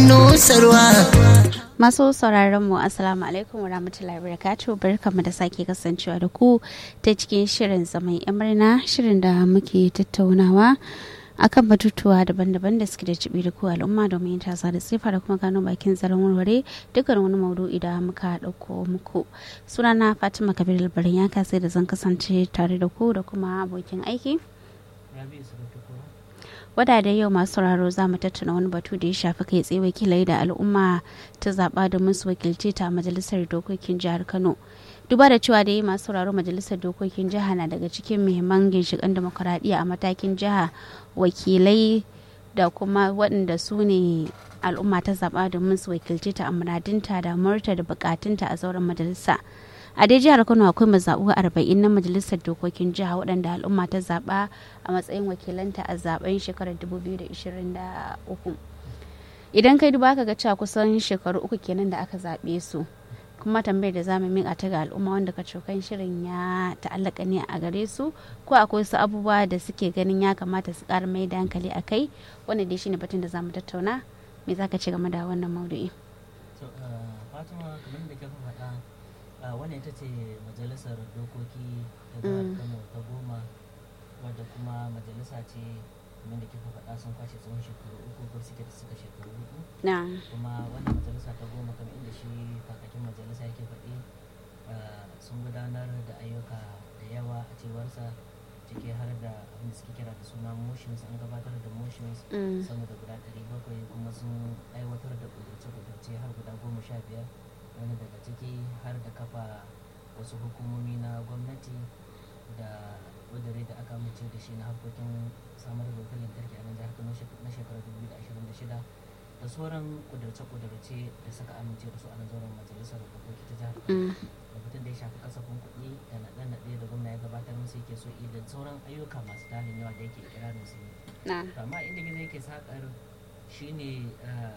nusarwa Masu sauraron mu Assalamu alaikum wa rahmatullahi wa barakatuh barkamu da sake kasancewa da ku ta cikin shirin zaman murna shirin da muke tattaunawa akan batutuwa daban-daban da suke da cibi da ku al'umma domin yin tasa da tsifa da kuma gano bakin zaren warware dukkan wani maudu'i da muka ɗauko muku sunana fatima kabir albarin ya kasai da zan kasance tare da ku da kuma abokin aiki wadda da yau masu sauraro za mu tattauna wani batu da ya shafi kai tsaye wakilai da al'umma ta zaɓa domin su wakilce ta majalisar dokokin jihar kano duba da cewa da yi masu sauraro majalisar dokokin jiha na daga cikin muhimman ginshiƙan demokuraɗiyya a matakin jiha wakilai da kuma waɗanda su ne al'umma ta zaɓa domin su wakilce ta a muradinta da murta da bukatunta a zauren majalisa a dai jihar kano akwai mazaɓu arba'in na majalisar dokokin jiha waɗanda al'umma ta zaɓa a matsayin wakilanta a zaben shekarar 2023 idan kai duba ka ga cewa kusan shekaru uku kenan da aka zaɓe su kuma tambayar da zamu miƙa ta ga al'umma wanda ka cokan shirin ya ta'allaka ne a gare su ko akwai su abubuwa da suke ganin ya kamata su ƙara mai da hankali a kai wanda dai shine batun da zamu tattauna me zaka ce game da wannan maudu'i fatima kamar da ke faɗa wannan ita ce majalisar dokoki ta jihar kano ta goma wadda kuma majalisa ce kamar da kika faɗa sun kwashe tsawon shekaru uku ko suke da suka shekaru hudu kuma wannan majalisa ta goma kamar inda shi kakakin majalisa yake faɗi sun gudanar da ayyuka da yawa a cewarsa ciki har da abin da suke kira da suna motions an gabatar da motions sama da guda ɗari bakwai kuma sun aiwatar da kudurce-kudurce har guda goma sha biyar wani daga ciki har da kafa wasu hukumomi na gwamnati da kudure da aka amince da shi na harkokin samar da wutar lantarki a nan jihar kano na shekarar 2026 da sauran kudurce-kudurce da suka amince da su a nan zauren majalisar dokoki ta jihar kano da mutum da ya shafi kasafin kuɗi da naɗe-naɗe da gwamna ya gabatar musu yake so da sauran ayyuka masu tarin yawa da yake ikirarin su yi amma inda gizo yake sakar shine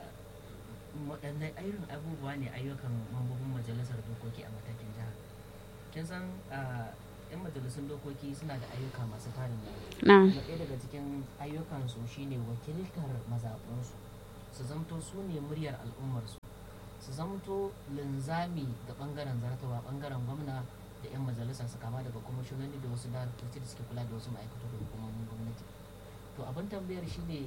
waɗanne irin abubuwa ne ayyukan mambobin majalisar dokoki a matakin jiha kin san yan majalisun dokoki suna da ayyuka masu tarin yawa ɗaya daga cikin ayyukansu shine wakiltar mazaɓunsu su zamto su ne muryar al'ummarsu su zamto linzami ga ɓangaren zartawa ɓangaren gwamna da 'yan majalisar su kama daga kwamishinoni da wasu daraktoci da suke kula da wasu ma'aikatu da hukumomin gwamnati to abin tambayar shine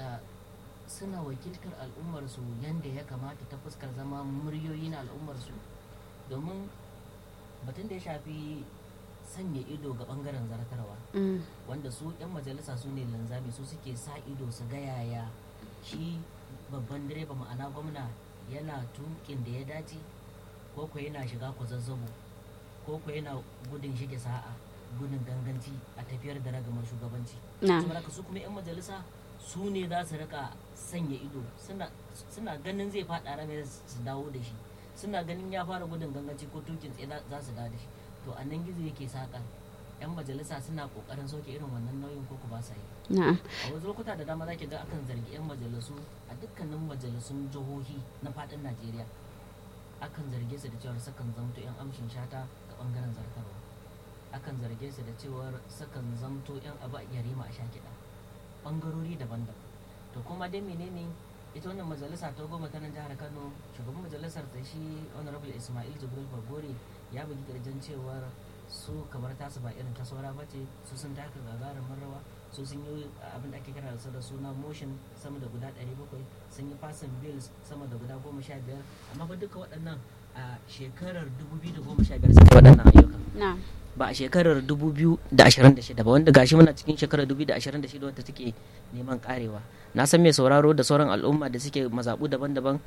suna wakiltar al'ummarsu yadda ya kamata ta fuskar zama muryoyi na al'ummarsu domin batun da ya shafi sanya ido ga bangaren zartarwa wanda su 'yan majalisa su ne linzami su suke sa ido su ga yaya shi babban direba ma'ana gwamna yana tukin da ya dace ko ko yana shiga kwazazzabo ko ko yana gudun shige sa'a gudun ganganci a tafiyar da ragamar shugabanci saboda su kuma 'yan majalisa su ne za su rika sanya ido suna ganin zai faɗa rame su dawo da shi suna ganin ya fara gudun ganganci ko tukin tsaye za su dawo da shi to a nan gizo yake saƙa yan majalisa suna ƙoƙarin sauke irin wannan nauyin ko ku ba sa yi a wasu lokuta da dama zaki ga akan zargi yan majalisu a dukkanin majalisun jihohi na faɗin najeriya akan zarge su da cewar sukan zamto yan amshin shata ga ɓangaren zartarwa akan zarge su da cewar sukan zamto yan abu a yarima a sha kiɗa bangarori daban-daban to kuma dai menene ita wannan majalisa ta goma ta nan jihar kano shugaban majalisar ta shi honorable ismail jibril bagore ya bugi kirjin cewar su kamar tasu ba irin ta saura ba ce su sun taka gagarumin rawa su sun yi abin da ake kira da da suna motion sama da guda 700 sun yi fasin bills sama da guda 15 amma ba duka waɗannan a shekarar 2015 suka waɗannan ayyukan ba a shekarar 2026 ba wanda gashi muna cikin shekarar 2026 wadda take neman karewa na san mai sauraro da sauran al'umma da suke mazaɓu daban-daban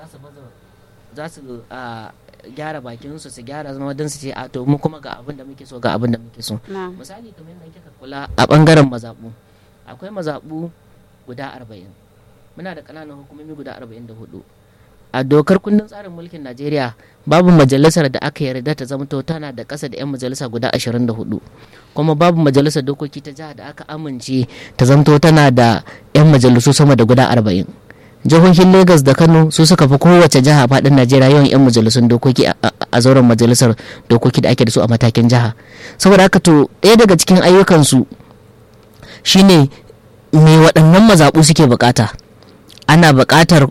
za su gyara bakin su su gyara zama don su ce a to mu kuma ga abin da muke so ga abin da muke so misali kamar yadda kika kula a bangaren mazaɓu akwai mazaɓu guda 40 muna da ƙananan hukumomi guda 44 a dokar kundin tsarin mulkin najeriya babu majalisar da aka yarda ta zamto tana da ƙasa da 'yan majalisa guda 24 kuma babu majalisar dokoki ta jiha da aka amince ta zamto tana da 'yan majalisu sama da guda 40 jihohin lagos da kano su suka fi kowace jiha faɗin najeriya yawan 'yan majalisun dokoki a zauren majalisar dokoki da ake da su a matakin jiha saboda haka to ɗaya daga cikin ayyukansu shine me waɗannan mazaɓu suke bukata ana buƙatar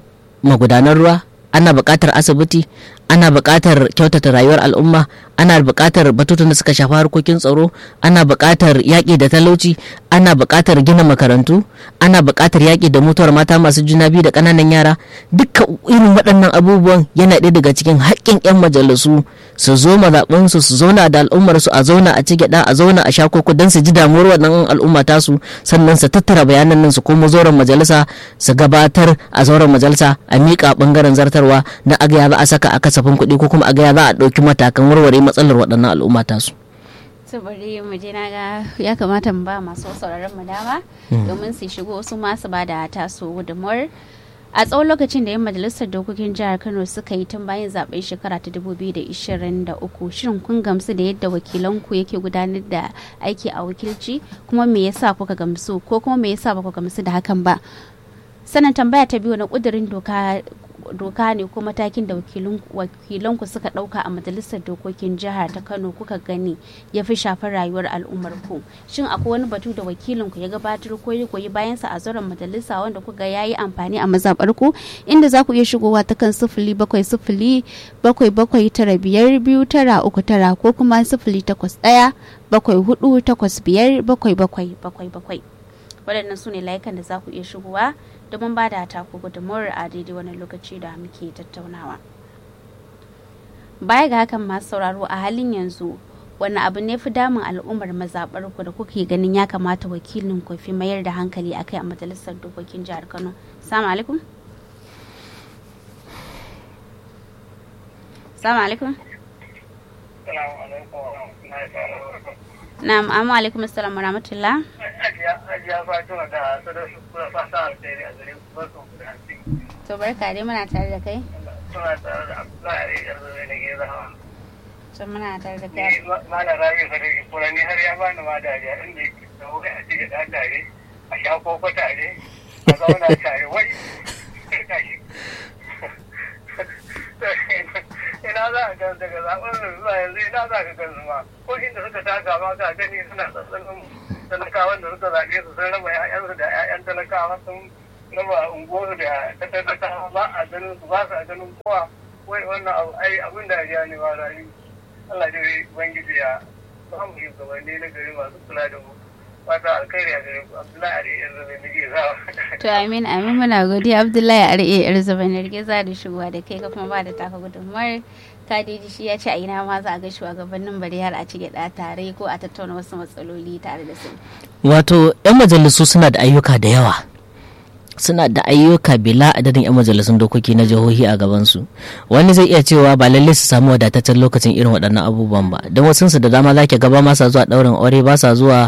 magudanar ruwa ana buƙatar asibiti ana buƙatar kyautata rayuwar al'umma ana buƙatar batutun da suka shafi harkokin tsaro ana buƙatar yaƙi da talauci ana buƙatar gina makarantu ana buƙatar yaƙi da mutuwar mata masu juna biyu da ƙananan yara duka irin waɗannan abubuwan yana ɗaya daga cikin haƙƙin 'yan majalisu su zo mazaɓinsu su zauna da al'ummar su a zauna a ci gyaɗa a zauna a sha koko don su ji damuwar wannan al'umma tasu sannan su tattara bayanan nan su koma zauren majalisa su gabatar a zauren majalisa a miƙa ɓangaren zartarwa na agaya za a saka a kasafin kuɗi ko kuma agaya za a ɗauki matakan warware matsalar waɗannan al'umma tasu. to bari mu je na ga ya kamata mu ba masu sauraron mu dama domin su shigo su ma su ba da taso gudunmuwar a tsawon lokacin da yan majalisar dokokin jihar kano suka yi tun bayan zaben shekara ta 2023 shirin kun gamsu da yadda wakilanku yake gudanar da aiki a wakilci kuma me yasa kuka gamsu ko kuma me yasa ba ku gamsu da hakan ba sannan tambaya ta biyu na kudirin doka doka ne ko matakin da wakilanku suka dauka a majalisar dokokin jihar ta kano kuka gani ya fi shafar rayuwar al'ummar ku shin akwai wani batu da wakilinku ya gabatar ko ya koyi bayansa a zauren majalisa wanda kuka ya yi amfani a mazaɓar ku inda za ku iya shigowa ta kan sifili bakwai sifili bakwai bakwai tara biyar biyu tara uku tara ko kuma sifili takwas ɗaya bakwai hudu takwas biyar bakwai bakwai bakwai bakwai waɗannan su ne layukan da za ku iya shigowa domin ba da taku gudunmuwar a daidai wani lokaci da muke tattaunawa baya ga hakan masu sauraro a halin yanzu wani abu ne fi damun al'ummar mazaɓar ku da kuke ganin ya kamata wakilin ku fi mayar da hankali akai a majalisar dokokin jihar kano salamu alaikum salamu alaikum na'am amma alaikum assalam wa rahmatullah Hajiya Fatima da Sadauki kuna fata alheri a gare ku barkan ku da hanci. to barka dai muna tare da kai Suna tare da Abdullahi yanzu ne da ke zama. to muna tare da Ni kai Malam Rabi Sadauki kura ni har ya bani ma dariya inda yake da wuri a cikin ɗan tare a sha koko tare a zauna tare wai tashi. Ina za a gan daga zaɓen zuwa yanzu ina za ka gan ma ko inda suka taka ma ka gani suna tsatsanin talakawan da suka zaɓe su sun raba 'ya'yansu da 'ya'yan talakawa sun raba unguwarsu da ta talakawa ba a ganin su ba su a ganin kowa wai wannan abu ai abin da ya ne ba rayu Allah dai ubangiji ya ba mu shugabanni na gari masu kula da mu fata alkhairi a gare ku Abdullahi Ali yanzu mai nake zawa to amin amin muna godiya abdullahi ar'e yar zuba na za da shigowa da kai ka kuma ba da taka gudunmuwar kadeji shi ya ce a ina ma za a ga shugabannin bari har a ci gyaɗa tare ko a tattauna wasu matsaloli tare da su wato 'yan majalisu suna da ayyuka da yawa suna da ayyuka bila adadin 'yan majalisun dokoki na jihohi a gabansu wani zai iya cewa ba lalle su samu wadataccen lokacin irin waɗannan abubuwan ba don wasu su da dama za ki gaba ma sa zuwa ɗaurin aure ba sa zuwa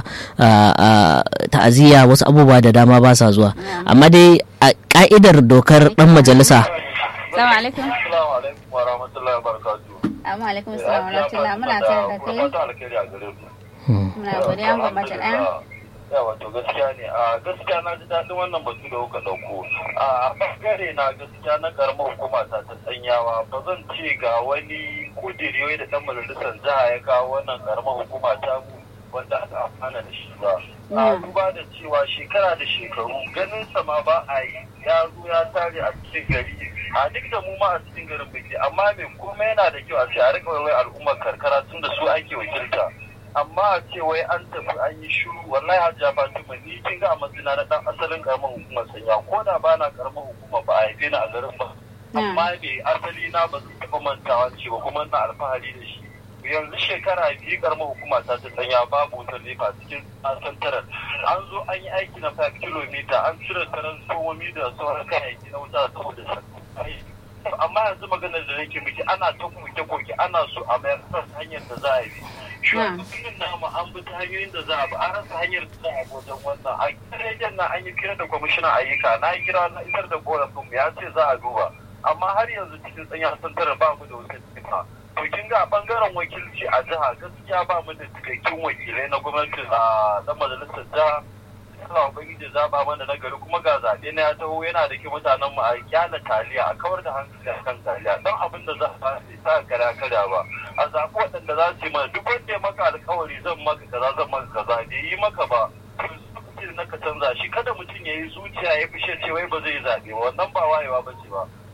ta'aziyya wasu abubuwa da dama ba sa zuwa amma dai a ka'idar dokar ɗan majalisa Assalamu alaikum. Assalamu alaikum wa rahmatullahi wa barakatuh. Amma alaikum assalam wa rahmatullahi muna tare da kai. Fata alkhairi a gare ku. Muna godiya ga mace ɗaya. ya wato gaskiya ne a gaskiya na ji daɗin wannan batu da kuka ɗauko a ɓangare na gaskiya na ƙaramar hukuma ta ta tsanyawa ba zan ce ga wani kudiri da ɗan majalisar jiha ya kawo wannan ƙaramar hukuma ta mu wanda aka amfana da shi ba a duba da cewa shekara da shekaru ganin sa ma ba a yi ya zo ya tare a cikin gari a duk da mu ma a cikin garin biki amma me komai yana da kyau a ce a rika wai al'ummar karkara tun da su ake wakilta amma a ce wai an tafi an yi shiru wallahi hajja fatima ni kin ga a matsina na dan asalin karamar hukumar sanya ko da ba na karamar hukuma ba a haife ni a garin ba amma me asali na ba zan taɓa mantawa ce ba kuma na alfahari da shi yanzu shekara biyu karamar hukuma ta ta sanya babu wutar nefa cikin santarar an zo an yi aiki na 5 kilomita an cire taransomomi da sauran kayayyaki na wuta saboda amma yanzu maganar da nake miki ana ta koke-koke ana so a mayar da hanyar da za a yi shugabannin namu an bi ta hanyoyin da za a bi an rasa hanyar da za a bi wajen wannan a kiran na an yi kira da kwamishinan ayyuka na kira na isar da korafin ya ce za a duba amma har yanzu cikin tsanya santar ba mu da wutar nefa to kin ga bangaren wakilci a jiha gaskiya ba mu da cikakkun wakilai na gwamnati a dan majalisar jiha Allah ubangiji zaba mana na gari kuma ga zaɓe na ya taho yana da ke mutanen mu a kyala taliya a kawar da hankali a kan taliya don abin da za a sa kara kada ba a zaɓi waɗanda za su yi mana duk wanda ya maka alkawari zan maka kaza zan maka kaza bai yi maka ba to na ka canza shi kada mutum ya yi zuciya ya fishe ce wai ba zai zaɓe ba wannan ba wayewa ba ce ba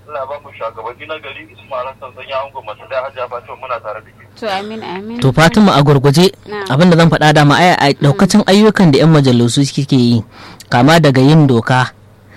Allah ba mu shugabanni na gari Ismail Hassan sanya ango masu da hajja Fatima muna tare da ke. to amin amin to fatima a gurguje Na'am. abin da zan faɗa dama ai a daukacin ayyukan da 'yan majalisu suke yi kama daga yin doka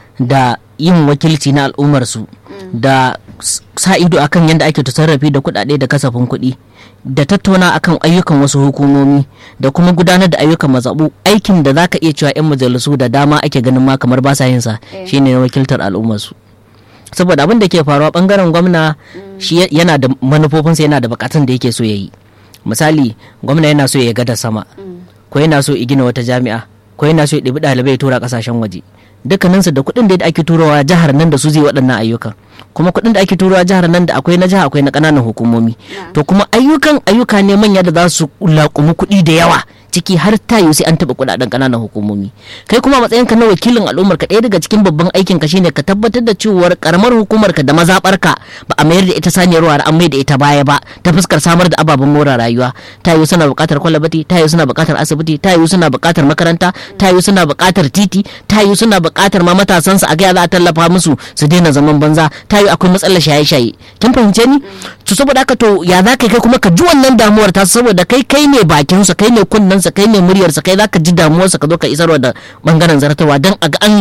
da yin wakilci na al'ummarsu da s- sa ido akan yadda ake tasarrafi da kuɗaɗe da kasafin kuɗi da tattauna akan ayyukan wasu hukumomi da kuma gudanar da ayyukan mazaɓu aikin da zaka iya cewa 'yan majalisu da dama ake ganin ma kamar ba sa yin sa Eh. shine na wakiltar al'ummarsu saboda abin da ke faruwa bangaren gwamna shi ya- yana da manufofinsa yana da bukatun da yake so ya yi misali gwamna yana so ya gada sama ko yana so ya gina wata jami'a ko yana so ya ɗibi ɗalibai ya tura ƙasashen waje dukkaninsu da kuɗin da ake turawa jihar nan da su zai waɗannan ayyukan kuma kuɗin da ake turawa jihar nan da akwai na jiha akwai na ƙananan hukumomi to kuma ayyukan ayyuka ne manya da za su laƙumi kuɗi da yawa ciki har tayo sai an taɓa kuɗaɗen ƙananan hukumomi kai kuma a matsayinka na wakilin al'ummar ka ɗaya daga cikin babban aikin ka shine ka tabbatar da cewar karamar hukumar ka da mazaɓar ka ba a mayar da ita saniyar wara an mai da ita baya ba ta fuskar samar da ababen more rayuwa tayo suna buƙatar kwalabati tayo suna buƙatar asibiti tayo suna buƙatar makaranta tayo suna buƙatar titi tayo suna buƙatar ma matasan su a ga za a tallafa musu su daina zaman banza tayo akwai matsalar shaye-shaye kin fahimce ni to saboda haka to ya za ka kai kuma ka ji wannan damuwar ta saboda kai kai ne bakin sa kai ne kunnen sa kai ne muryar sa kai za ka ji damuwar sa ka zo ka isarwa da bangaren zartawa dan a ga an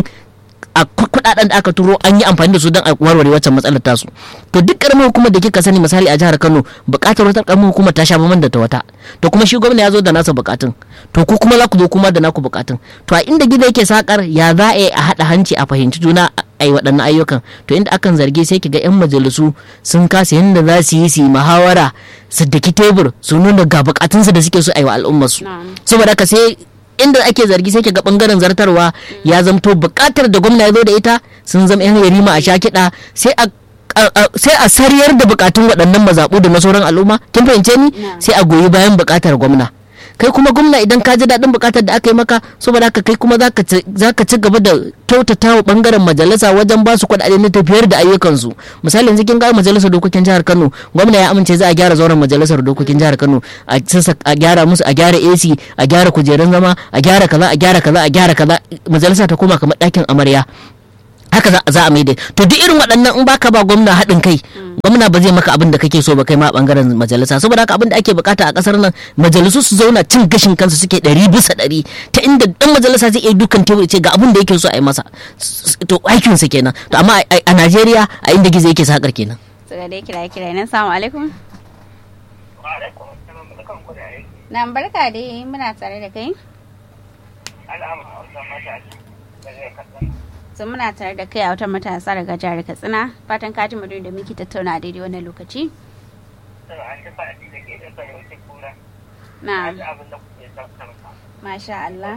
a ku- kudaden da aka turo an yi amfani da su don a warware waccan matsalar tasu to duk karamin hukumar da kika sani misali a jihar Kano bukatar wata karamin hukumar ta sha bamban da ta wata to kuma shi gwamna ya zo da nasa bukatun to ku kuma za ku zo kuma da naku bukatun to a inda gida yake sakar ya za a yi a haɗa hanci a fahimci juna a yi waɗannan ayyukan to inda akan zargi sai kiga yan majalisu sun kasa yadda za su yi su yi muhawara su daki tebur su nuna ga bukatunsu da suke so a yi wa al'ummarsu Na'am. saboda haka sai inda ake zargi sai ga bangaren zartarwa ya zamto bukatar da gwamna ya zo da ita sun zama yan yarima a sha kiɗa sai a a- a- sai a sariyar da bukatun waɗannan mazaɓu da na sauran al'umma kin fahimce ni Na'am. sai a goyi bayan bukatar gwamna kai kuma gwamna idan ka ji daɗin bukatar da aka yi maka saboda haka kai kuma zaka ci zaka ci gaba da kyautata wa bangaren majalisa wajen ba su kuɗaɗe na tafiyar da ayyukansu misali yanzu kin ga majalisar dokokin jihar Kano gwamna ya amince za a gyara zauren majalisar dokokin jihar Kano a sassa a gyara musu a gyara AC a gyara kujerun zama a gyara kaza a gyara kaza a gyara kaza majalisa ta koma kamar ɗakin amarya haka za, za a mai da to duk irin waɗannan in baka ba gwamna haɗin kai gwamna ba zai maka abin da kake so ba kai ma a bangaren majalisa saboda haka abin da ake bukata a ƙasar nan majalisu su zauna cin gashin kansu suke ɗari bisa ɗari ta inda ɗan majalisa zai iya dukan tebur ya ce ga abin da yake so a yi masa S- s- to aikinsa kenan to amma a a Najeriya a inda gizo yake sakar kenan su ga dai kira kira nan salamu alaikum na barka dai muna tare da kai sun muna tare da kai a wata matasa daga jihar katsina fatan ka ji madu da muke tattauna a daidai wannan lokaci na masha Allah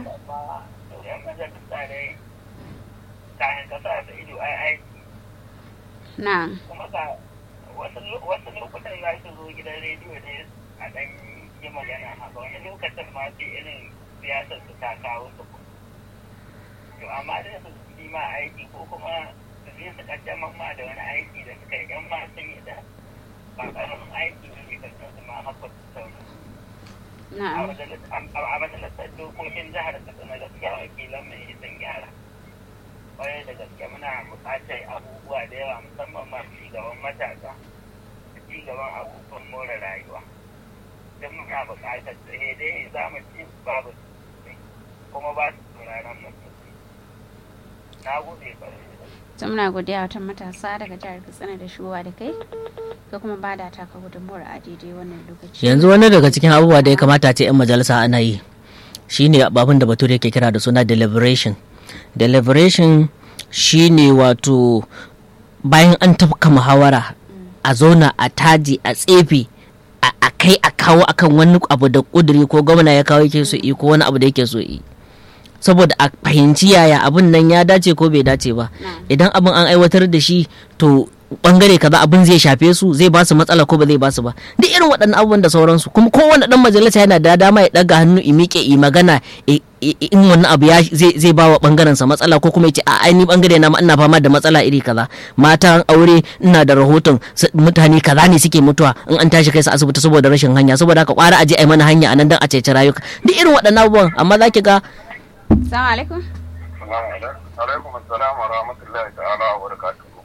na wasu lokutan za su zo gidan rediyo ne a ɗan yi magana haka wani lokacin ma sai irin siyasar su ta kawo su to amma da su yi ma aiki ko kuma su je su kaddamar ma da wani aiki da suka yi yan ma sun yi da ba ƙaramin aiki ne kan su ma haka su sauri na a majalisar dokokin jihar katsina gaskiya wakilan mai sun gyara kwarai da gaske muna buƙatar abubuwa da yawa musamman ma gaban matasa da gaban abubuwan more rayuwa don muna buƙatar tsaye dai za mu ci babu sosai kuma ba su sauraron mu sosai na gode kwarai da gaske sun muna godiya wata matasa daga jihar katsina da shuwa da kai ka kuma ba da taka gudunmuwar a daidai wannan lokaci yanzu wani daga cikin abubuwa da ya kamata ce 'yan majalisa ana yi shine abin da bature yake kira da suna deliberation deliberation shine wato bayan an tafka muhawara a zauna a taji a tsefe a a kai a kawo akan wani abu da kuduri ko gwamna ya kawo yake so yi ko wani abu da yake so yi saboda a fahimci yaya abin nan ya dace ko bai dace ba idan abin an aiwatar da shi to bangare kaza abin zai shafe su zai ba su matsala ko ba zai ba su ba duk irin waɗannan abubuwan da sauransu kuma kowane dan majalisa yana da dama ya daga hannu i miƙe i magana i- i- in wannan abu ya zai zai ba wa bangaren sa matsala ko kuma ya ce a ai ni bangare na ma ina fama da matsala iri kaza matan aure ina da rahoton s- mutane kaza ne suke mutuwa in an tashi kai su asibiti saboda rashin hanya saboda haka kwara aje ai mana hanya anan dan a cece rayuka duk irin waɗannan abubuwan amma zaki ga salamu alaikum alaikum assalam wa rahmatullahi ta'ala wa barakatuhu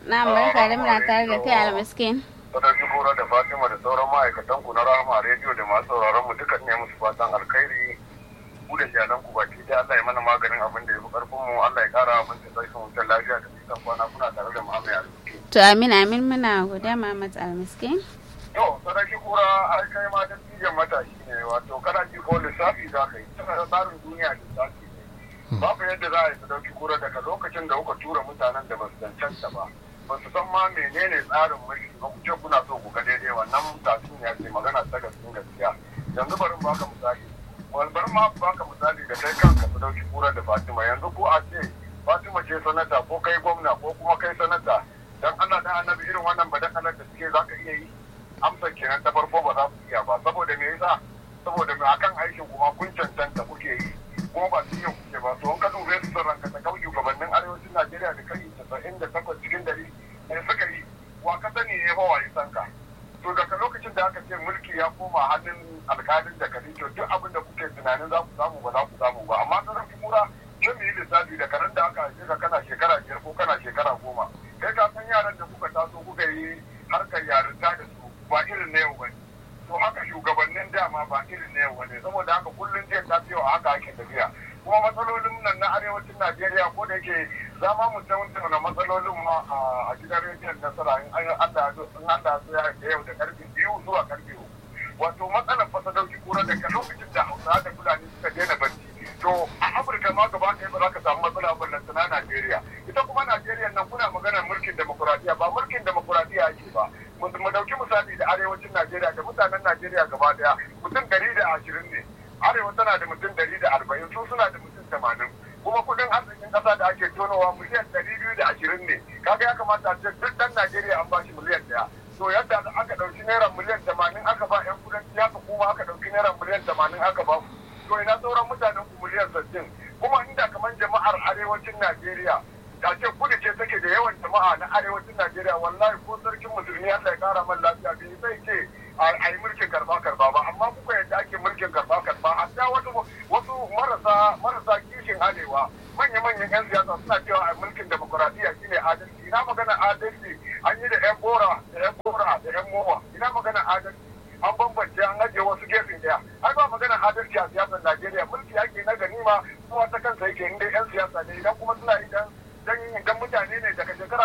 na barka da muna tare da kai almiskin Sadauki Kura da Fatima da sauran ma'aikatan ku na Rahama rediyo da masu sauraron mu duka ne musu fatan alkhairi ku da iyalan ku baki da Allah ya mana maganin abin da ya fi karfin mu Allah ya kara abin da sai wutar lafiya da nisan kwana kuna tare da Muhammad Alƙi. to amin amin muna godiya Muhammad almiskin To Sadauki Kura ai kai ma da tijan matashi ne wato kana ji ko lissafi za ka yi tana da tsarin duniya lissafi ne. Babu yadda za a yi Sadauki Kura daga lokacin da kuka tura mutanen da ba su cancanta ba. ba su san ma menene tsarin mulki ba ku ce kuna so ku ga daidai wannan tasun ya ce magana ta gaskiya gaskiya yanzu bari mu baka misali wal bar ma baka misali da kai kanka su dauki kura da Fatima yanzu ko a ce Fatima ce sanata ko kai gwamna ko kuma kai sanata dan Allah dan annabi irin wannan ba dan Allah da suke zaka iya yi amsa kenan ta farko ba za ku iya ba saboda me yasa saboda me akan aikin kuma kun cancanta kuke yi kuma ba su iya kuke ba to in ka dube su sun ranka ta kau shugabannin arewacin Najeriya da kai casa'in da takwas cikin dari ne suka yi wa ka sani ne fa waye san ka to daga lokacin da aka ce mulki ya koma hannun alkalin da kadi to duk abin da kuke tunanin za ku samu ba za ku samu ba amma sanar kura sai mu yi lissafi da karen da aka haife ka kana shekara biyar ko kana shekara goma kai ka san yaran da kuka taso kuka yi harkar yarinta da su ba irin na yau bane to haka shugabannin dama ba irin na yau bane saboda haka kullum zai tafiya haka ake tafiya kuma matsalolin nan na arewacin najeriya ko da yake za ma mu tattauna matsalolin ma a gidan rediyon nasara in an allah in allah ya da yau da karfe biyu zuwa karfe uku wato matsalar fasadauki kura daga lokacin da hausa da fulani suka daina barci to a afirka ma gaba ɗaya ba za ka samu matsala ba na najeriya ita kuma najeriya nan kuna maganar mulkin demokuraɗiyya ba mulkin demokuraɗiyya ake ba mu dauki misali da arewacin najeriya da mutanen najeriya gaba ɗaya mutum ɗari da ashirin ne arewa tana da mutum ɗari da arba'in su suna da mutum tamanin kuma kudin arzikin ƙasa da ake tonowa miliyan ɗari biyu da ashirin ne kaga ya kamata a ce duk ɗan najeriya an bashi miliyan ɗaya to yadda aka ɗauki naira miliyan tamanin aka ba yan kudanci haka kuma aka ɗauki naira miliyan tamanin aka ba to ina sauran mutanen ku miliyan sittin kuma inda kamar jama'ar arewacin najeriya da ce kudu ce take da yawan jama'a na arewacin najeriya wallahi ko sarkin musulmi allah ya kara man lafiya bai sai ce a yi mulkin karba karba ba amma kuka yadda ake mulkin karba karba hatta wasu wasu marasa marasa kishin arewa manya manyan yan siyasa suna cewa a mulkin demokuraɗiyya shine adalci ina magana adalci an yi da yan bora da yan bora da yan mowa ina magana adalci an bambance an ajiye wasu gefen daya ai ba magana adalci a siyasar najeriya mulki ake na ganima kuma ta kansa yake inda yan siyasa ne idan kuma suna idan dan mutane ne daga shekara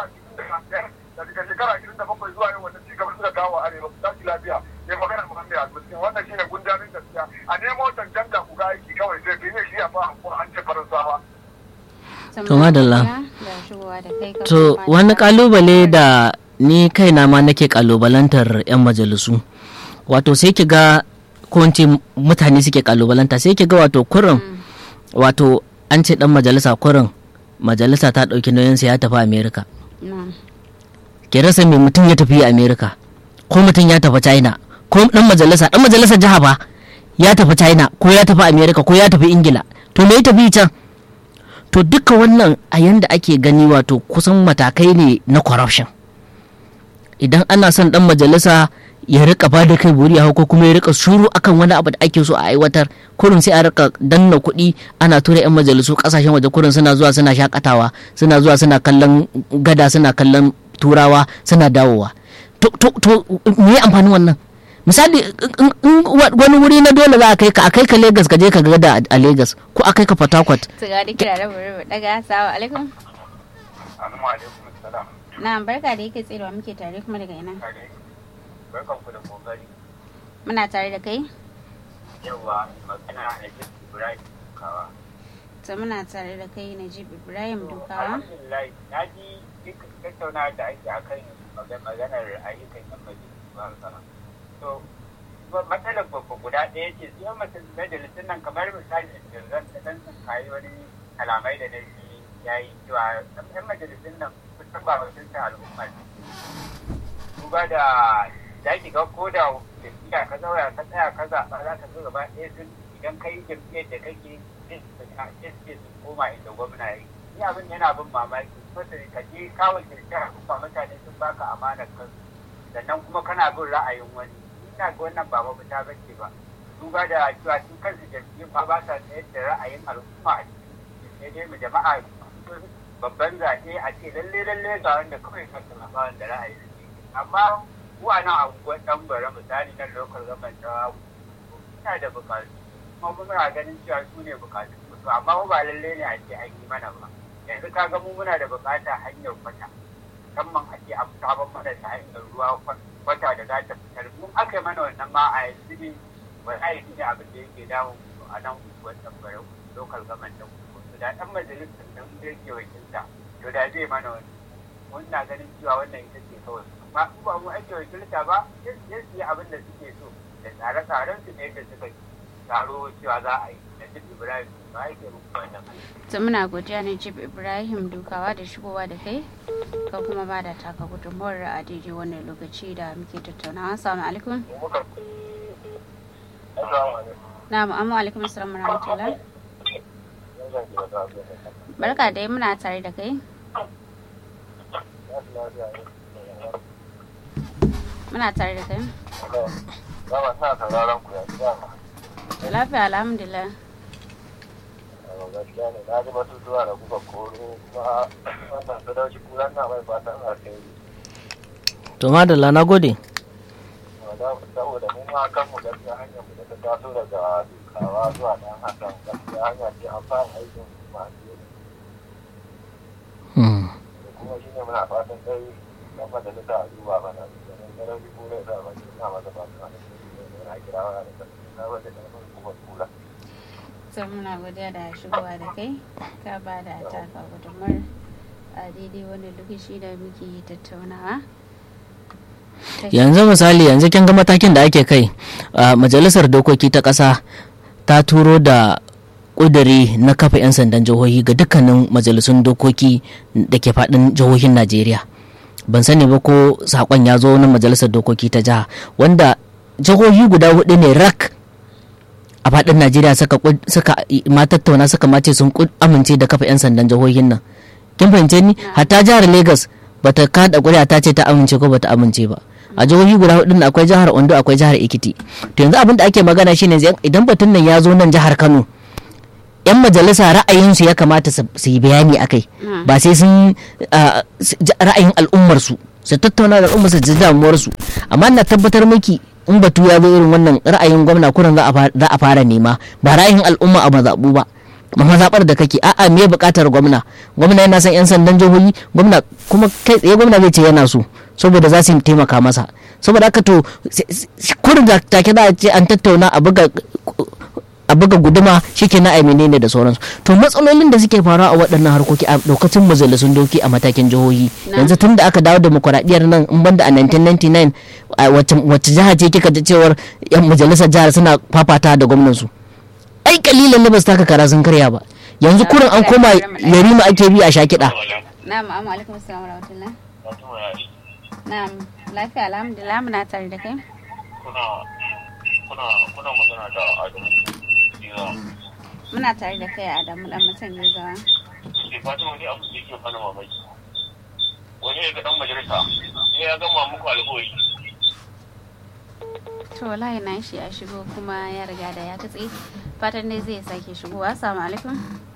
daga shekara ashirin da bakwai zuwa yau wanda cigaba suka kawo arewa ku tashi lafiya ne magana muhammad al-muslim wannan shine gundarin gaskiya a nemo cancanta ku ga aiki kawai sai bi ne shi a fa an ce faransawa to madalla to wani kalubale da ni kaina ma nake kalubalantar yan majalisu wato sai ki ga ko mutane suke kalubalanta sai ki ga wato kurin wato an ce dan majalisa kurin majalisa ta ɗauki nauyinsa ya tafi amerika ke rasa mai mutum ya tafi amerika ko mutum ya tafi china ko dan majalisa dan majalisa jiha ba ya tafi china ko ya tafi amerika ko ya tafi ingila to me ya tafi can to duka wannan a yanda ake gani wato kusan matakai ne na corruption idan ana son dan majalisa ya rika ba da kai buri a ko kuma ya rika shuru akan wani abu da ake so a aiwatar kurin sai a rika danna kuɗi ana tura yan majalisu kasashen waje kurin suna zuwa suna shakatawa suna zuwa suna kallon gada suna kallon turawa suna dawowa to to me amfanin wannan misali wani wuri na dole za a kai ka a kai ka Lagos ka je ka gada a Lagos ko a kai ka Port Harcourt Tsigari kira da bari daga assalamu alaikum alaikum salam na barka da yake tserewa muke tare kuma daga ina barkan ku da kokari muna tare da kai yawa magana da jin ibrahim kawa to muna tare da kai Najib Ibrahim Dukawa alhamdulillah na ji duk tattauna da ake akan maganar ayyukan yan majalisa to matsalar babba guda ɗaya ce sai majalisun nan kamar misali da zan ta dan kayi wani kalamai da na ji ya yi cewa yan majalisun nan kusan ba wakiltar al'umma ne duba da za ki ga ko da jam'iyya ka zauna ka tsaya ka zaɓa za ka zo gaba ɗaya sun idan ka yi jam'iyyar da kake sai su koma inda gwamna ya yi ni abin yana bin mamaki sosai ka je kawai kirkir al'umma mutane sun baka amanar kansu sannan kuma kana bin ra'ayin wani ina ga wannan ba mafita ba ce ba duba da cewa sun kansu jam'iyyun ma ba sa tsayar da ra'ayin al'umma a cikin sai dai mu jama'a babban zaɓe a ce lalle lalle ga wanda kawai kan ba wanda ra'ayi amma mu a nan abubuwan ɗan bara misali na lokal gaban ta muna da bukatu kuma muna ganin cewa su ne bukatu to amma mu ba lalle ne a ce an yi mana ba yanzu ka ga mu muna da bukata hanyar kwata musamman a ce an sabon mana ta hanyar ruwa kwata da za ta fitar mun aka yi mana wannan ma a yanzu ne wallahi shi ne abin da yake damun a nan unguwar tambara lokal gaban da to da dan majalisar nan da yake wakilta to da zai mana wani mun na ganin cewa wannan ita ce kawai amma in ba mu ake wakilta ba sai su yi abin da suke so da tsare-tsaren su ne da suka taro cewa za a yi na jib ibrahim ba yake muku wannan to muna godiya ne jib ibrahim dukawa da shigowa da kai ka kuma ba da taka gudunmawar a daidai wannan lokaci da muke tattaunawa assalamu alaikum na'am amma alaikum assalam wa rahmatullah barka dai muna tare da kai muna tare da kai lafiya alhamdulillah gaskiya ne na ji batutuwa da kuka koro kuma wannan sadauki kuran na mai fatan alheri to madalla na gode saboda mun ma kan mu gaskiya hanyar mu da ta taso daga dukawa zuwa dan hakan gaskiya hanya ce an fara aikin masu da kuma shi ne muna fatan dai dan majalisa a duba bana domin sadauki kura da ba na masa fatan alheri na kirawa da na wata da kuma kula sai muna godiya da shigowa da kai ka ba da taka gudunmar a daidai wani lokaci da muke tattaunawa yanzu misali yanzu kin ga matakin da ake kai a majalisar dokoki ta ƙasa ta turo da ƙuduri na kafa 'yan sandan jihohi ga dukkanin majalisun dokoki da ke faɗin jihohin najeriya ban sani ba ko saƙon ya zo na majalisar dokoki ta jiha wanda jihohi guda hudu ne rak a faɗin najeriya suka ma tattauna suka mace sun amince da kafa 'yan sandan jihohin nan kin fahimce ni hatta jihar lagos bata kada ƙuri'a ta ce ta amince ko bata amince ba a jihohi guda hudu akwai jihar ondo akwai jihar ekiti to yanzu abin da ake magana shine idan batun nan ya zo nan jihar kano yan majalisa ra'ayinsu ya kamata su yi bayani akai ba sai sun ra'ayin al'ummarsu su tattauna da al'ummar su ji damuwarsu amma na tabbatar miki in batu ya zo irin wannan ra'ayin gwamna kuran za a fara nema ba ra'ayin al'umma a mazaɓu ba mazaɓar da kake a'a me buƙatar gwamna gwamna yana son 'yan sandan jihohi gwamna kuma kai tsaye gwamna zai ce yana so saboda za su taimaka masa saboda haka to kurin da take za a ce an tattauna a buga a buga guduma shike na aimene ne da sauransu to matsalolin da suke faruwa a waɗannan harkoki a lokacin majalisun doki a matakin jihohi yanzu tun da aka dawo demokuraɗiyyar nan in banda a 1999 wacce jiha ce kika ji cewar yan majalisar jihar suna fafata da gwamnansu ai kalilan ne ba su taka kara sun karya ba yanzu kurin an koma yarima ake bi a shakiɗa na'am amma alaikum assalam wa rahmatullah na'am lafiya alhamdulillah muna tare da kai kuna kuna kuna magana da adamu muna tare da kai adamu dan mutum ne gawa ke fatan wani abu da yake fana mamaki wani ya ga dan majalisa ya gama muku alƙawari to wallahi na shi ya shigo kuma ya riga da ya katse fatan dai zai sake shigowa assalamu alaikum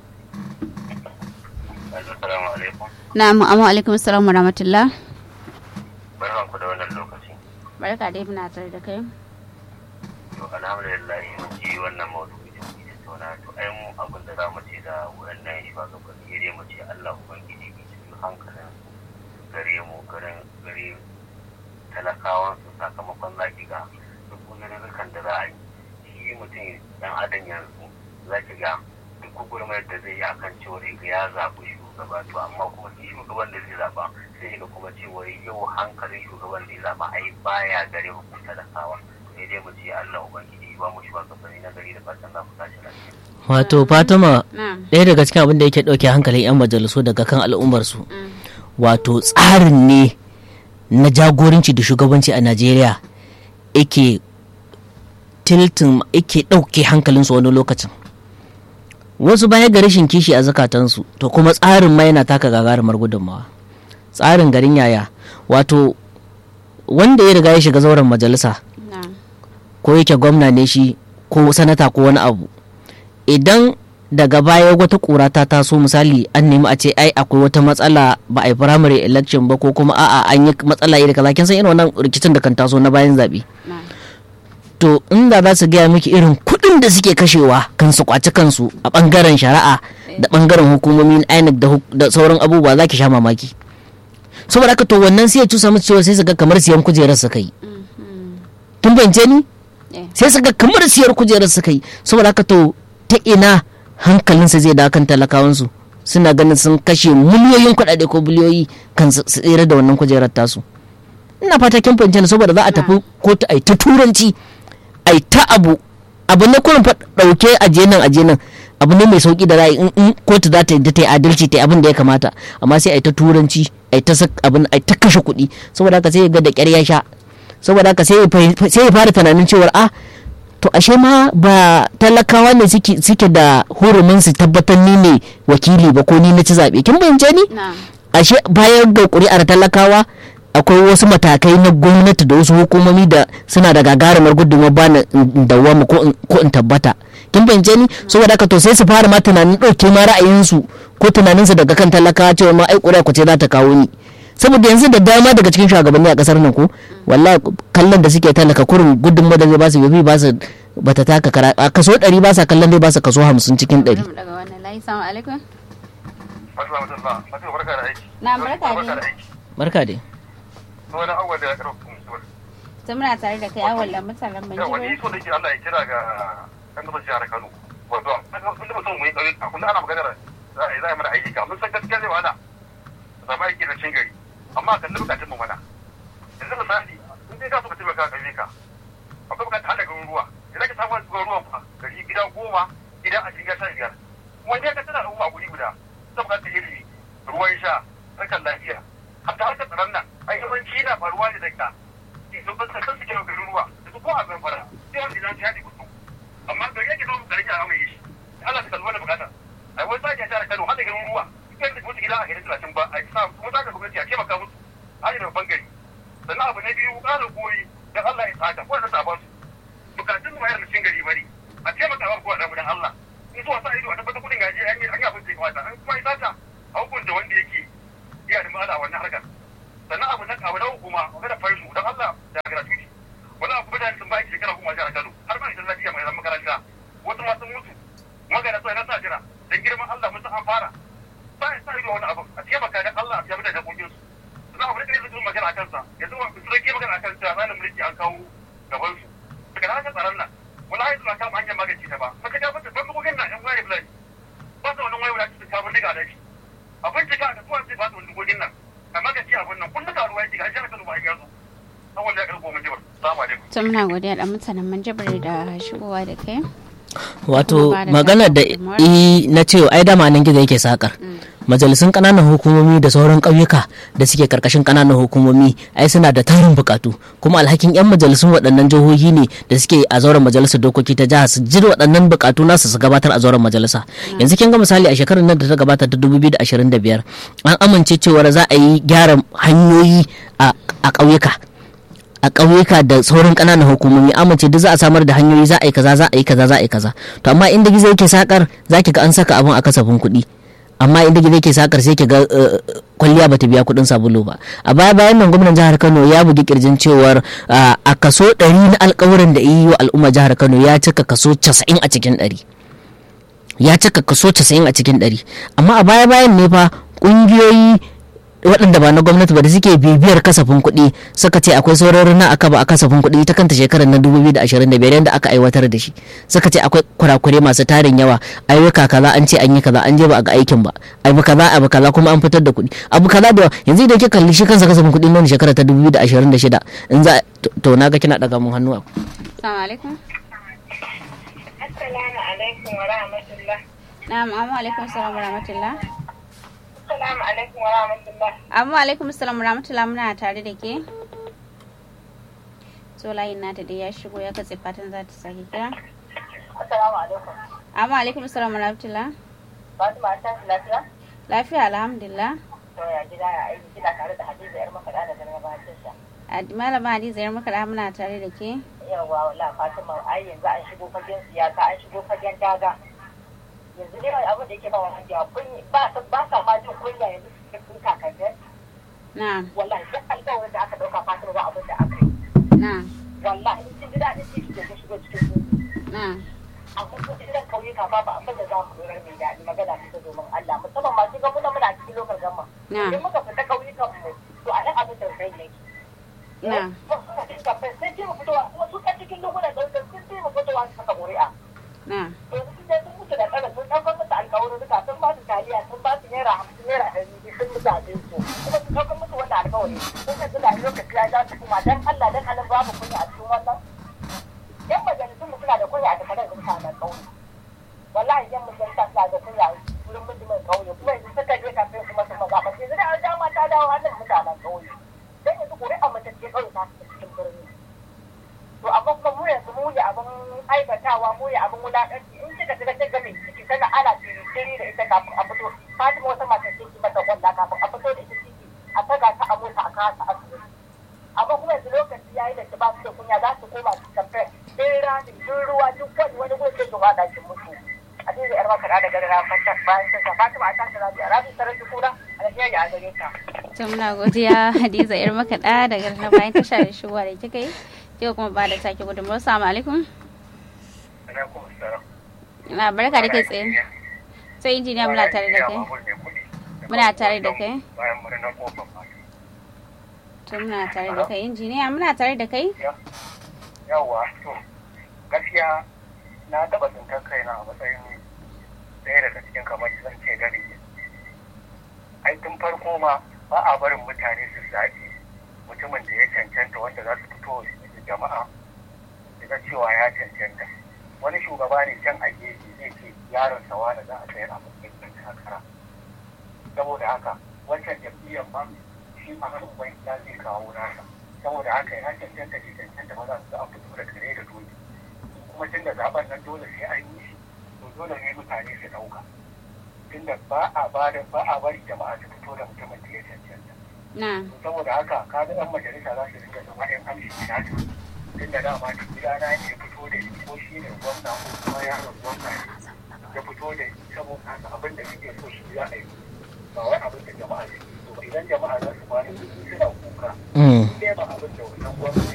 assalamu alaikum na'am amma alaikum assalam wa rahmatullah barkan ku da wannan lokaci barka dai muna tare da kai to alhamdulillah mun ji wannan maudu'i da muke tattauna to ai mu abin da za mu ce da wannan shugabanni dai mu ce Allah ubangiji ya ci hankalin gare mu garin gare talakawan su sakamakon zaki ga duk kudurrukan da za a yi shi mutum dan adam yanzu zaki ga duk gurmayar da zai yi akan cewa ya zaɓi shugaba to amma kuma shi shugaban da zai zaɓa sai ga kuma cewa yau hankalin shugaban da ya zaɓa ai baya gare mu talakawa sai dai mu ce Allah ubangiji ba mu shugabanni na gari da fatan za mu tashi lafiya wato fatima ɗaya daga cikin abin da yake ɗauke hankalin 'yan majalisu daga kan al'ummarsu wato tsarin ne na jagoranci da shugabanci a najeriya yake tiltin yake ɗauke hankalinsu wani lokacin wasu baya ga rashin kishi a zakatansu to kuma tsarin ma yana taka gagarumar gudunmawa tsarin garin yaya wato wanda ya riga ya shiga zauren majalisa ko yake gwamna ne shi ko sanata ko wani abu idan daga baya wata kura ta taso misali an nemi a ce ai akwai wata matsala ba a yi primary election ba ko kuma a'a an yi matsala iri kaza kin san irin wannan rikicin da kan taso na bayan zabe na to inda za su gaya miki irin kuɗin da suke kashewa kan su kwaci kansu a bangaren shari'a da bangaren hukumomin INEC da huk- da sauran abubuwa za ki sha mamaki saboda haka to wannan sai ya cusa musu cewa sai su ga kamar siyan kujerar su kai kin fahimce ni Eh. sai su ga kamar siyar kujerar su kai saboda haka to ta ina hankalinsa zai da kan talakawansu suna ganin sun kashe miliyoyin kuɗaɗe ko biliyoyi kan su su tsere da wannan kujerar tasu ina fata kin fahimce ni saboda za a tafi kotu a yi ta turanci a yi ta abu abu ne kurin fa ɗauke aje nan aje nan abu ne mai sauki da ra'ayi in in kotu za ta yadda ta yi adalci ta yi abin da ya kamata amma sai a yi ta turanci a yi ta sak- abin a yi ta kashe kuɗi saboda haka sai ya ga da ƙyar ya sha saboda haka sai ya fahim- sai ya fara tunanin cewar a to ashe ma ba talakawa ne suke suke da hurumin su tabbatar ni ne wakili ba ko ni na ci zaɓe kin fahimce ni na ashe bayan ga ƙuri'ar talakawa akwai wasu matakai na gwamnati da wasu hukumomi da suna da gagarumar gudunmawar bani in dawwama ko in- ko in tabbata kin fahimce ni saboda haka to sai su fara ma tunanin ɗauke ma ra'ayinsu ko tunaninsu daga kan talakawa cewa ma ai ƙuri'a ku ce za ta kawo ni saboda yanzu da dama daga cikin shugabanni a kasar nan ko wallahi kallon da suke talaka kurin gudunmawar da zai ba su bai ba su bata taka kara a kaso 100 ba sa kallon zai ba su kaso 50 cikin 100 bari mu daga wannan layi salamu alaikum Assalamu alaikum. Fatima barka da aiki. Na, barka dai. da aiki. barka dai Wani awwal da ya karo kuma suwar. ta muna tare da kai awal da mutanen Yawa ni banjiro so da ke Allah ya kira ga kan da jihar Kano. Wato, kun da mutum mu yi ƙauyuka, kun ana maganar za a yi za a yi mana ayyuka. Mun san gaskiya zai wahala. Zama aiki na cin gari. Amma kan bukatun mu mana. Yanzu misali, in dai ka so ka taimaka ka ƙauyuka. Akwai bukatar haɗa garin ruwa. Idan ka samu garin ruwan fa, gari gida goma, gida a cikin sha biyar. Wani ya ka tana al'umma a guri guda. Ta bukatar ilimi, ruwan sha, harkar lafiya. Hatta harkar tsaron nan, ai yawanci yana faruwa ne daga sun ban san suke yau garin ruwa da su ko a zamfara sai wanda zan ci haɗe kudu amma gari yake zo gari a mai shi Allah ta kalli wannan bukata ai wani sake jihar Kano haɗa garin ruwa kai da mutu gida a garin talatin ba a yi sa kuma za ka gwamnati a taimaka musu haɗe da babban gari sannan abu na biyu ƙara goyi don Allah ya tsaka ko da sabon su bukatun mu yana cikin gari bari a taimaka wa kowa dan Allah in zuwa sa ido a tabbatar kudin gaji an yi an yi abin da ya kamata an kuma yi sata a hukunta wanda yake iya da ma'ana a wannan harkar sannan abu na abu na hukuma magana farsu don Allah da gratuity wani abu mutane sun baki shekara kuma jihar Kano har ma idan lafiya mai zama makaranta wasu ma sun mutu magana sai na sa jira dan girman Allah mun san an fara ba ya sa ido wani abu a taimaka dan Allah a taimaka da hakokin su sannan abu da kake sun magana a kansa yanzu ba su rage magana a kan cewa tsarin mulki an kawo gaban su daga nan haka tsaron nan wani haizu na kama hanyar magance ta ba maka ja mata ban bugun nan yan wani fulani ba su wannan wayo da su kawo diga da shi a bincika a kasuwa sai ba su wani dugogin nan amma ga ci abin nan kun duka ruwa yake ga jihar Kano ba ya zo saboda ya karbo mun jibar assalamu alaikum ta muna godiya da mutanen manjibir da shigowa da kai wato Kuma ba da magana da gudunmawar. i na cewa ai dama nan gizo yake sakar majalisun kananan hukumomi da sauran ƙauyuka da suke karkashin kananan hukumomi ai suna da tarin bukatu kuma alhakin yan majalisun waɗannan jihohi ne da suke a zauren majalisar dokoki ta jiha su ji waɗannan bukatu nasu su gabatar a zauren majalisa yanzu kin ga misali a shekarar nan da ta gabata ta 2025 an amince cewar za a yi gyara hanyoyi a a ƙauyuka a ƙauyuka da sauran ƙananan hukumomi amince duk za a samar da hanyoyi za a yi kaza za a yi kaza za a yi kaza to amma inda gizo yake sakar za ki ga an saka abin a kasafin kuɗi amma inda gizo yake sakar sai ki ga eh, kwalliya bata biya kuɗin sabulu ba a baya bayan nan gwamnan jihar Kano ya bugi kirjin cewar ah, a kaso 100 na alƙawuran da yi wa al'umma jihar Kano ya cika kaso 90 a cikin 100 ya cika kaso 90 a cikin 100 amma a baya bayan ne fa ƙungiyoyi waɗanda ba na gwamnati ba da suke bibiyar kasafin kuɗi suka ce akwai sauraron na aka ba a kasafin kuɗi ta kanta shekarar na 2025 yadda aka aiwatar da shi suka ce akwai kurakure masu tarin yawa ayyuka kaza an ce an yi kaza an je ba a ga aikin ba abu kaza abu kaza kuma an fitar da kuɗi abu kaza da yanzu idan kika kalli shi kansa kasafin kuɗi na shekarar ta 2026 in za to- to naga kina daga mun hannu assalamu alaikum Assalamu alaikum wa rahmatullah. na'am amma alaikum assalam wa rahmatullah Assalamu alaikum wa rahmatullah. amma alaikum assalam wa rahmatullah muna tare da ke so layin nata dai ya shigo ya katse fatan za ta sake kira Assalamu alaikum. amma alaikum assalam wa rahmatullah Fatima ta lafiya? lafiya alhamdulillah To ya gida ya aiki kina tare da Hadiza yar makaɗa da garin gabatar da. Ad- malama hadiza yar maka da muna tare da ke Yawwa wala Fatima ai yanzu an shigo fagen siyasa an shigo fagen daga. yanzu ne abin da yake ba wa hajiya kunyi ba sa ba sa ma jin kunya yanzu su sun kakannin na'am wallahi duk alƙawarin da aka ɗauka fatima ba abin da aka yi na'am wallahi in kin ji daɗin ci da ta shigo cikin su na'am amma ko idan kauyuka ma ba abin da za mu lura mai daɗi magana ta domin Allah musamman ma kin ga muna muna cikin lokal gama Na. idan muka fita kauyukan mu to a nan abin da zai yake na'am sai ce mu fitowa kuma su ɗan cikin lokutan ɗaukar sun ce mu fitowa su saka ƙuri'a na'am yanzu sun je sun mutu da tsara sun ɗaukar musu alƙawarin duka sun ba su taliya sun ba su naira hamsin naira ɗari biyu sun mutu abin su kuma sun ɗaukar musu wannan alƙawari sun ka tuna lokaci ya za su kuma dan Allah dan Allah babu kunya a cikin wannan yan majalisun mu suna da kunya a takarar da mutanen ƙauye wallahi yan majalisa suna da kunya wurin mutumin ƙauye kuma yanzu suka je kafin kuma su maza ba sai zai da dama ta dawo hannun mutanen ƙauye dan yanzu ƙuri'a mace ce ƙauye ta fita cikin birni to amma kuma mu yanzu mu ne abin aikatawa mu ne abin wulaƙanci in kika shiga kika mai ciki tana ana tiri da ita kafin a fito Fatima wata mata ce ki mata kwalla kafin a fito da ita ciki a taga ta a mota a kawo ta asibiti amma kuma yanzu lokaci yayi da ba su da kunya za su koma su kamfe din rani din ruwa duk wani wani gurin sai su wada ki mutu a cikin yar maka da gari na fata bayan sai Fatima a tashi rabi a rabi sarar da kura a Najeriya a gare ta to muna godiya hadiza yar makaɗa daga na bayan tasha da shigowa da kika yi kika kuma ba da take gudunmawar salamu alaikum alaikum salam na barka da kai tsaye sai injiniya muna tare da kai Muna tare da kai. bayan murnar kofar mata to muna tare da kai injiniya muna tare da kai yawwa to gaskiya na taba tsintar kaina a matsayin ɗaya daga cikin kamar zan ce gari ai tun farko ma ba a barin mutane su zaɓi mutumin da ya cancanta wanda za su fito da jama'a su ga cewa ya cancanta wani shugaba ne can a gefe zai ce yaron sa wani za a sayar a matsayin ɗan takara saboda haka wancan jam'iyyar ma shi ma har uban ya zai kawo nasa saboda haka ya cancanta shi cancanta maza su an fito da kare da doki kuma tun da zaben nan dole sai an yi shi to dole ne mutane su ɗauka tunda ba a ba da ba a bari jama'a su fito da mutumin da ya cancanta na to saboda haka ka ga ɗan majalisa za su rinka zama ɗan amshi na ta tunda dama da gidana ne ya fito da shi ko shi ne gwamna ko kuma yaron gwamna ne ya fito da shi saboda haka abin da suke so shi za a yi ba wai abin da jama'a suke so ba idan jama'a za su bani kuɗi suna kuka Mm. sai ba abin da wannan gwamnati